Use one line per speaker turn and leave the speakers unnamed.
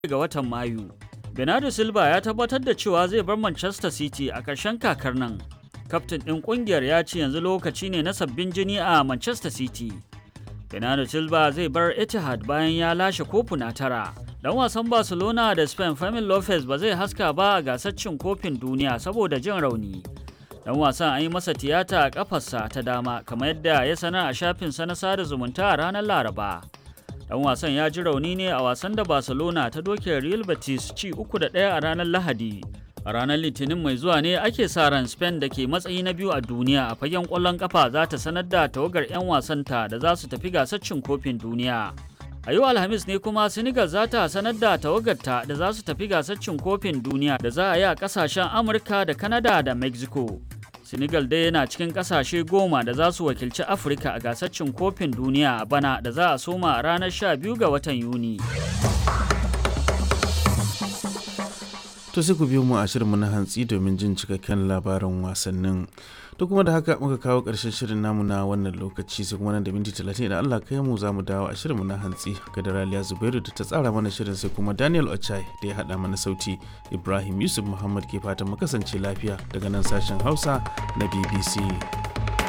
ga watan Mayu. Bernardo Silva ya tabbatar da cewa zai bar Manchester City a ƙarshen kakar nan. Kaftin ɗin ƙungiyar ya ce yanzu lokaci ne na sabbin jini a Manchester City. Bernardo Silva zai bar Etihad bayan ya lashe kofuna tara. Dan wasan Barcelona da Spain Fermin Lopez ba zai haska ba a gasar cin kofin duniya saboda jin rauni. Dan wasan an yi masa tiyata a kafarsa ta dama kamar yadda ya sanar a shafinsa na sada zumunta a ranar Laraba. Dan wasan ya ji rauni ne a wasan da Barcelona ta doke Real Betis ci uku da ɗaya a ranar Lahadi. A ranar Litinin mai zuwa ne ake sa ran Spain da ke matsayi na biyu a duniya a fagen ƙwallon ƙafa za ta sanar da tawagar 'yan wasanta da za su tafi gasar cin kofin duniya. A yau Alhamis ne kuma Senegal za ta sanar da tawagarta da za su tafi gasar cin kofin duniya da za a yi a ƙasashen Amurka da Canada da Mexico. Senegal dai yana cikin ƙasashe goma da za su wakilci Afirka a gasar cin kofin duniya a bana da za a soma a ranar 12 ga watan Yuni.
To sai ku biyo mu a shirinmu na hantsi domin jin cikakken labarin wasannin. To kuma da haka muka kawo ƙarshen shirin namu na wannan lokaci sai kuma nan da minti talatin idan Allah kai mu za mu dawo a shirinmu na hantsi ga da Raliya Zubairu da ta tsara mana shirin sai kuma Daniel Ochai da ya haɗa mana sauti Ibrahim Yusuf Muhammad ke fatan mu kasance lafiya daga nan sashen Hausa na BBC.